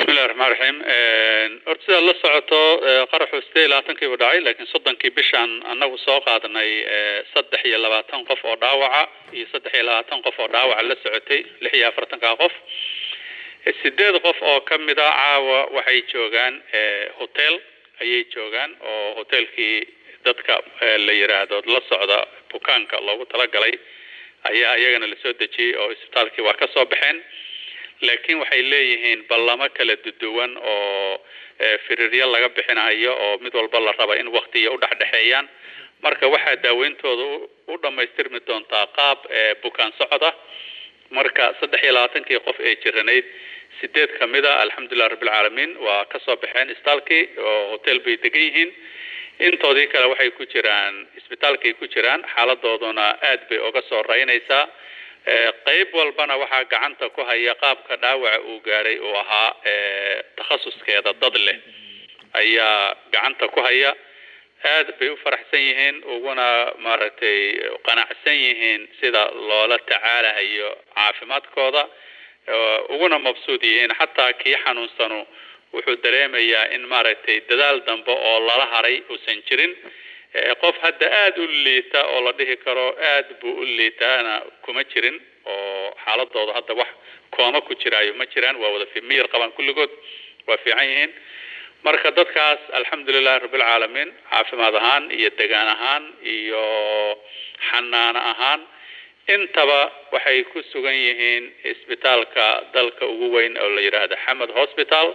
bismillahi raxmaan raxiim horta sidaad la socoto qaraxu sideed iyo labaatankiibu dhacay laakiin soddonkii bishaan annagu soo qaadanay saddex iyo labaatan qof oo dhaawaca iyo saddex iyo labaatan qof oo dhaawaca la socotay lix iyo afartanka qof sideed qof oo ka mid a caawa waxay joogaan hotel ayay joogaan oo hotelkii dadka la yiraahdo la socda bukaanka loogu talagalay ayaa iyagana lasoo dejiyey oo isbitaalkii waa ka soo baxeen laakiin waxay leeyihiin ballamo kala duduwan oo firiryo laga bixinayo oo mid walba la raba in waktiya u dhexdhexeeyaan marka waxaa daaweyntooda u dhammaystirmi doontaa qaab bukaan socda marka saddex iyo labaatankii qof ee jiranayd sideed ka mid a alxamdulilah rabbilcaalamiin waa ka soo baxeen isbitaalkii oo hotel bay degan yihiin intoodii kale waxay ku jiraan isbitaalkay ku jiraan xaaladooduna aad bay uga soo raynaysaa qayb walbana waxaa gacanta ku haya qaabka dhaawaca uu gaadhay uu ahaa takhasuskeeda dad leh ayaa gacanta ku haya aad bay u faraxsan yihiin uguna maaragtay qanacsan yihiin sida loola tacaalahayo caafimaadkooda uguna mabsuud yihiin xataa kii xanuunsanu wuxuu dareemayaa in maaragtay dadaal dambe oo lala haray uusan jirin qof hadda aada u liita oo la dhihi karo aad buu u liitaana kuma jirin oo xaaladooda hadda wax kooma ku jiraayo ma jiraan waa wada miyir qabaan kulligood waa fiican yihiin marka dadkaas alxamdulilahi rabbilcaalamiin caafimaad ahaan iyo degaan ahaan iyo xanaano ahaan intaba waxay ku sugan yihiin isbitaalka dalka ugu weyn oo la yidhaahdo xamed hospital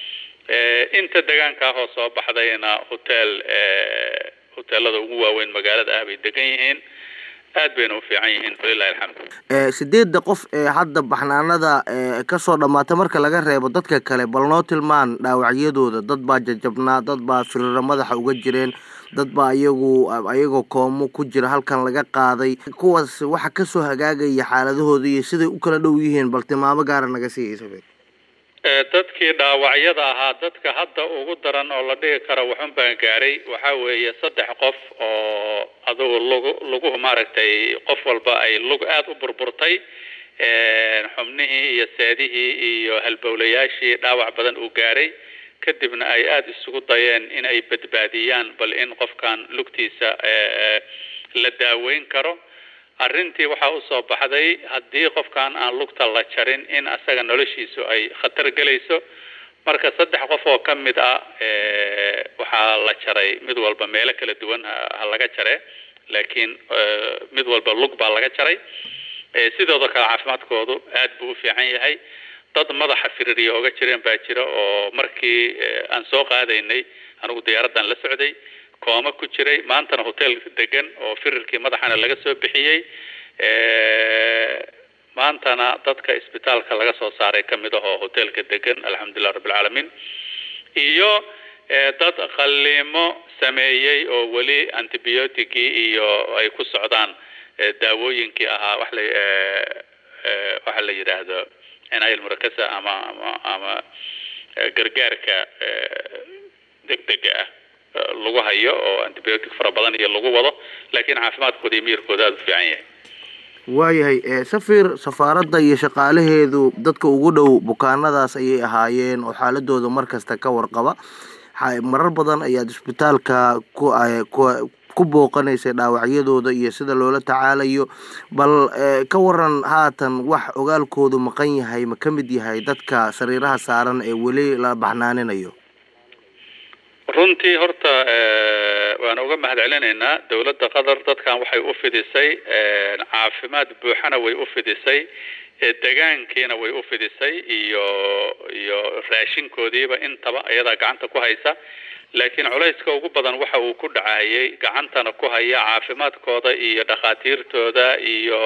inta degaanka ahoo soo baxdayna hotel hoteelada ugu waaweyn magaalada ah bay degan yihiin aad bayna u fiican yihiin walilahi alxamdu sideedda qof ee hadda baxnaanada kasoo dhamaata marka laga reebo dadka kale bal noo tilmaan dhaawacyadooda dad baa jajabnaa dad baa firiro madaxa uga jireen dad baa iyagu ayagoo koomo ku jira halkan laga qaaday kuwaas waxa kasoo hagaagaya xaaladahooda iyo siday u kala dhow yihiin bal tilmaamo gaara naga siiyay dadkii dhaawacyada ahaa dadka hadda ugu daran oo la dhihi karo waxun baan gaaray waxa weeye saddex qof oo adugu lugu luguhu maaragtay qof walba ay lug aada u burburtay xubnihii iyo seedihii iyo halbowlayaashii dhaawac badan uu gaaray kadibna ay aada isugu dayeen in ay badbaadiyaan bal in qofkan lugtiisa la daaweyn karo arrintii waxaa usoo baxday haddii qofkan aan lugta la jarin in asaga noloshiisu ay khatar gelayso marka saddex qof oo ka mid ah waxaa la jaray mid walba meelo kala duwan ha laga jare laakiin mid walba lug baa laga jaray sidooda kale caafimaadkoodu aad buu u fiican yahay dad madaxa fiririya oga jireen baa jira oo markii aan soo qaadaynay anigu diyaaraddan la socday kooma ku jiray maantana hotel degan oo firirkii madaxana laga soo bixiyey maantana dadka isbitaalka laga soo saaray ka mid ah oo hotelka degan alxamdulilah rabbilcaalamiin iyo dad qaliimo sameeyey oo weli antibioticii iyo ay ku socdaan daawooyinkii ahaa wax la waxa la yidhaahdo cinayal murakasa ama ama ama gargaarka degdega ah lagu hayo oo antibiotic fara badan iyo lagu wado laakiin caafimaadkooda iyo miyirkooda aada u fiican yahay waayahay safir safaaradda iyo shaqaalaheedu dadka ugu dhow bukaanadaas ayay ahaayeen oo xaaladooda mar kasta ka warqaba marar badan ayaad isbitaalka ku ku booqanaysay dhaawacyadooda iyo sida loola tacaalayo bal ka waran haatan wax ogaalkoodu maqan yahay ma ka mid yahay dadka sariiraha saaran ee weli la baxnaaninayo runtii horta waan uga mahad celinaynaa dowladda qatar dadkan waxay u fidisay caafimaad buuxana way u fidisay degaankiina way u fidisay iyo iyo raashinkoodiiba intaba iyadaa gacanta ku haysa laakiin culayska ugu badan waxa uu ku dhacayay gacantana ku haya caafimaadkooda iyo dhakhaatiirtooda iyo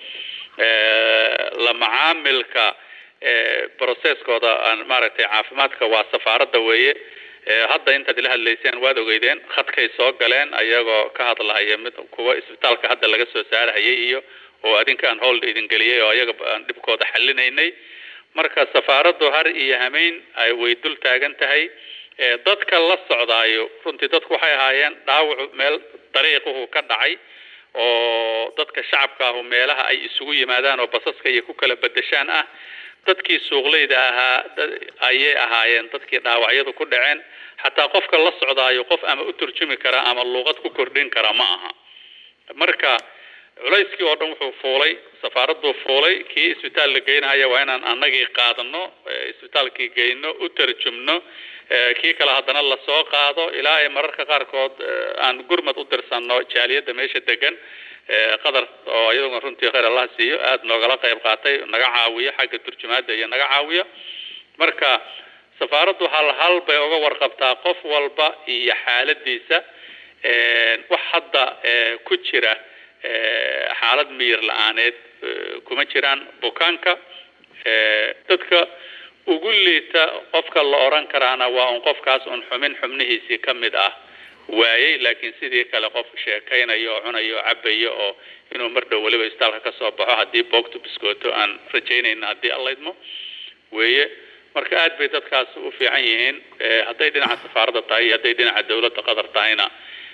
la macaamilka processkooda maaragtay caafimaadka waa safaaradda weeye hadda intaad ila hadlayseen waad ogeydeen khadkay soo galeen ayagoo ka hadlahaya mid kuwa isbitaalka hadda laga soo saarahayay iyo oo adinka aan hoolda idin geliyay oo ayaga aan dhibkooda xallinaynay marka safaaraddu har iyo hameyn ay way dul taagan tahay dadka la socdaayo runtii dadku waxay ahaayeen dhaawacu meel dariiquhu ka dhacay oo dadka shacabka ahu meelaha ay isugu yimaadaan oo basaska iyo ku kala bedeshaan ah dadkii suuqleyda ahaa ayay ahaayeen dadkii dhaawacyadu ku dhaceen xataa qofka la socdaayo qof ama u turjumi kara ama luuqad ku kordhin kara ma aha marka culayskii oo dhan wuxuu fuulay safaaradduu fuulay kii isbitaal la geynahaya waa inaan annagii qaadano isbitaalkii geyno u tarjumno kii kale haddana lasoo qaado ilaa ay mararka qaarkood aan gurmad u dirsanno jaaliyadda meesha degan qadar oo iyaduna runtii khayr allah siiyo aada noogala qayb qaatay naga caawiyo xagga turjumaadda iyo naga caawiyo marka safaaraddu hal hal bay uga warqabtaa qof walba iyo xaaladiisa wax hadda ku jira xaalad miyir la-aaneed kuma jiraan bukaanka dadka ugu liita qofka la odhan karaana waa un qofkaas un xumin xubnihiisii ka mid ah waayey laakiin sidii kale qof sheekaynayo oo cunayo oo cabayo oo inuu mar dhow weliba istaalka ka soo baxo haddii boogtu biskooto aan rajaynayna haddii allaydmo weeye marka aad bay dadkaas u fiican yihiin hadday dhinaca safaaradda tahay iyo hadday dhinaca dawladda qatar tahayna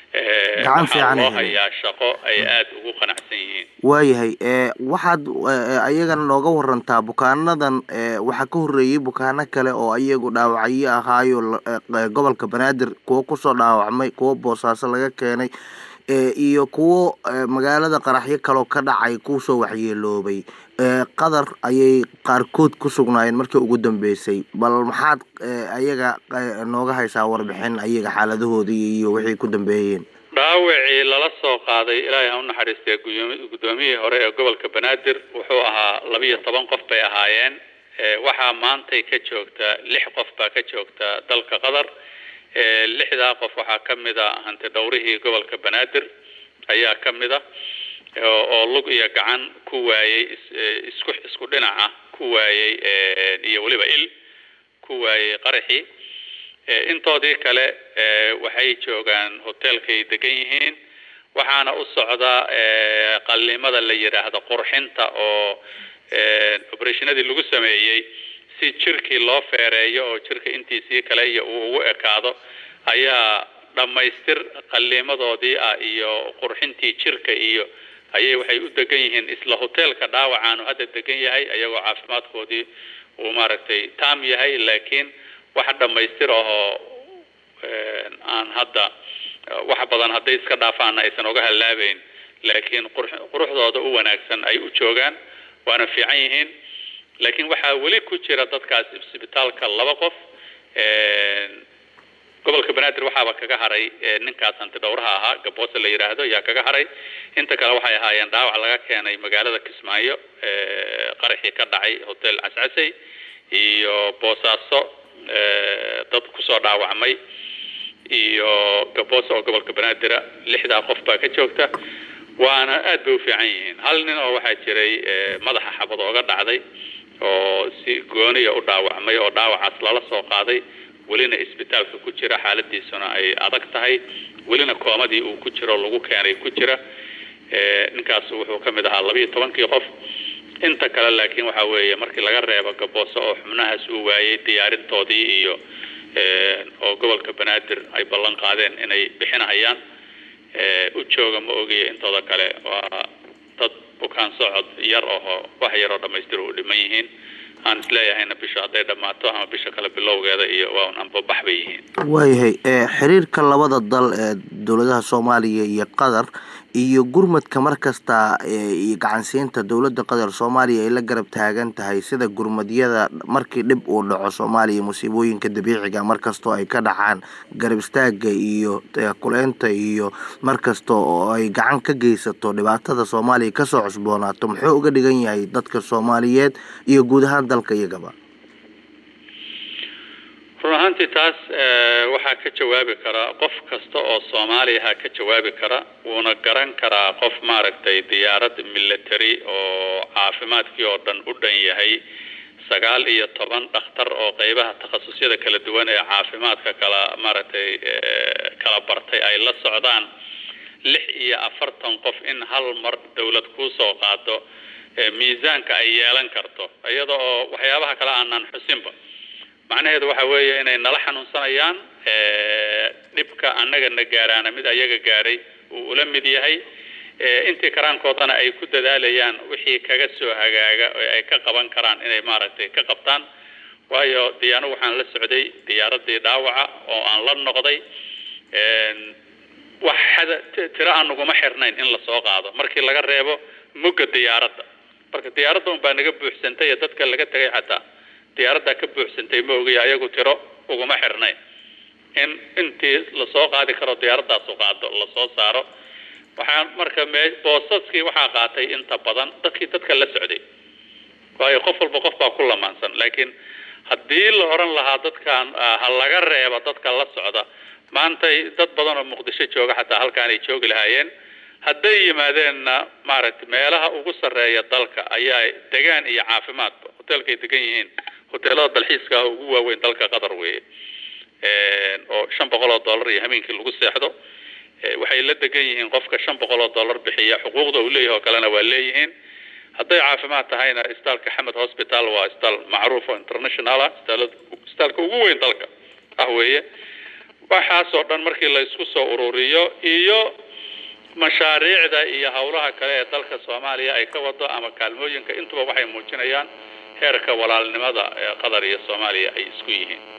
waxaa loo hayaa shaqo ay aada ugu qanacsan yihiin waayahay waxaad ayagana nooga warantaa bukaanadan waxaa ka horreeyey bukaano kale oo ayagu dhaawacyo ahaayo gobolka banaadir kuwo kusoo dhaawacmay kuwo boosaaso laga keenay iyo kuwo magaalada qaraxyo kaloo ka dhacay kusoo waxyeeloobay qadar ayay qaarkood ku sugnaayeen markii ugu dambeysay bal maxaad ayaga nooga haysaa warbixin ayaga xaaladahoodii iyo wixii ku dambeeyeen dhaawacii lala soo qaaday ilaahay ha u naxariistee guddoomiyihii hore ee gobolka banaadir wuxuu ahaa labiyo toban qof bay ahaayeen waxaa maantay ka joogta lix qof baa ka joogta dalka qatar lixdaa qof waxaa ka mid a hanti dhowrihii gobolka banaadir ayaa ka mid a oo lug iyo gacan ku waayey isku isku dhinaca ku waayey iyo weliba il ku waayey qaraxii intoodii kale waxay joogaan hoteelkay degan yihiin waxaana u socda qallimada la yidhaahdo qurxinta oo operationadii lagu sameeyey si jirkii loo feereeyo oo jirka intiisii kale iyo uu ugu ekaado ayaa dhammaystir qalliimadoodii ah iyo qurxintii jirka iyo ayay waxay u degan yihiin isla hoteelka dhaawacaanu hadda degan yahay ayagoo caafimaadkoodii uu maaragtay taam yahay laakiin wax dhammaystir ahoo aan hadda wax badan hadday iska dhaafaana aysan uga hallaabeyn laakiin quruxdooda u wanaagsan ay u joogaan waana fiican yihiin laakiin waxaa weli ku jira dadkaas isbitaalka laba qof gobolka banaadir waxaaba kaga haray ninkaas hanti dhowraha ahaa gaboose la yidhaahdo yaa kaga haray inta kale waxay ahaayeen dhaawac laga keenay magaalada kismaayo qaraxii ka dhacay hotel cascasey iyo boosaaso dad kusoo dhaawacmay iyo gaboose oo gobolka banaadira lixdaa qof baa ka joogta waana aad bay u fiican yihiin hal nin oo waxaa jiray madaxa xabad ooga dhacday oo si gooniya u dhaawacmay oo dhaawacaas lala soo qaaday welina isbitaalka ku jira xaaladiisuna ay adag tahay welina koomadii uu ku jiro lagu keenay ku jira ninkaas wuxuu ka mid ahaa labiiyo tobankii qof inta kale laakiin waxa weeye markii laga reebo gaboose oo xubnahaas uu waayey diyaarintoodii iyo oo gobolka banaadir ay ballan qaadeen inay bixinahayaan u jooga ma ogiya intooda kale waa dad bukaan socod yar ahoo wax yaroo dhamaystir u dhiman yihiin aan isleeyahayna bisha hadday dhammaato ama bisha kale bilowgeeda iyo waa un anbabax bay yihiin waayahay xiriirka labada dal ee dowladaha soomaaliya iyo qatar iyo gurmadka mar kasta iyo gacansiinta dowladda qatar soomaaliya ay la garab taagan tahay sida gurmadyada markii dhib uu dhaco soomaaliya musiibooyinka dabiiciga markastoo ay ka dhacaan garab istaaga iyo kuleynta iyo markasta oo ay gacan ka geysato dhibaatada soomaaliya kasoo cusboonaato muxuu uga dhigan yahay dadka soomaaliyeed iyo guud ahaan dalka iyagaba run ahaantii taas waxaa ka jawaabi karaa qof kasta oo soomaaliyaha ka jawaabi kara wuuna garan karaa qof maaragtay diyaarad military oo caafimaadkii oo dhan u dhan yahay sagaal iyo toban dhakhtar oo qeybaha takhasusyada kala duwan ee caafimaadka kala maaragtay kala bartay ay la socdaan lix iyo afartan qof in hal mar dawlad kuusoo qaado miisaanka ay yeelan karto iyada oo waxyaabaha kale aanan xusinba macnaheedu waxa weeye inay nala xanuunsanayaan dhibka annaga na gaaraana mid ayaga gaaray uu ula mid yahay intii karaankoodana ay ku dadaalayaan wixii kaga soo hagaaga oo ay ka qaban karaan inay maaragtay ka qabtaan waayo dee anigu waxaan la socday diyaaradii dhaawaca oo aan la noqday wax xada tiro aan naguma xirnayn in lasoo qaado markii laga reebo mugga diyaaradda marka diyaaradda un baa naga buuxsantay ee dadka laga tegay xataa diyaaraddaa ka buuxsantay ma ogaya ayagu tiro uguma xirnayn in intii lasoo qaadi karo diyaaradaasu qaado lasoo saaro waxaan marka me boosaskii waxaa qaatay inta badan dadkii dadka la socday waayo qof walba qof baa ku lamaansan laakiin haddii la oran lahaa dadkan ha laga reeba dadka la socda maantay dad badan oo muqdisho jooga xataa halkaanay joogi lahaayeen hadday yimaadeenna maaragtay meelaha ugu sarreeya dalka ayaa degaan iyo caafimaadba hoteelkay degan yihiin hoteelada dalxiiska ah ugu waaweyn dalka qatar weeye oo shan boqol oo dollar iyo hameenkii lagu seexdo waxay la degan yihiin qofka shan boqol oo dollar bixiya xuquuqda uu leeyahay oo kalena waa leeyihiin hadday caafimaad tahayna isbitaalka xamed hospital waa isbitaal macruuf oo international ah isbitaalka ugu weyn dalka ah weeye waxaasoo dhan markii la isku soo ururiyo iyo mashaariicda iyo howlaha kale ee dalka soomaaliya ay ka wado ama kaalmooyinka intuba waxay muujinayaan heerka walaalnimada ee qatar iyo soomaaliya ay isku yihiin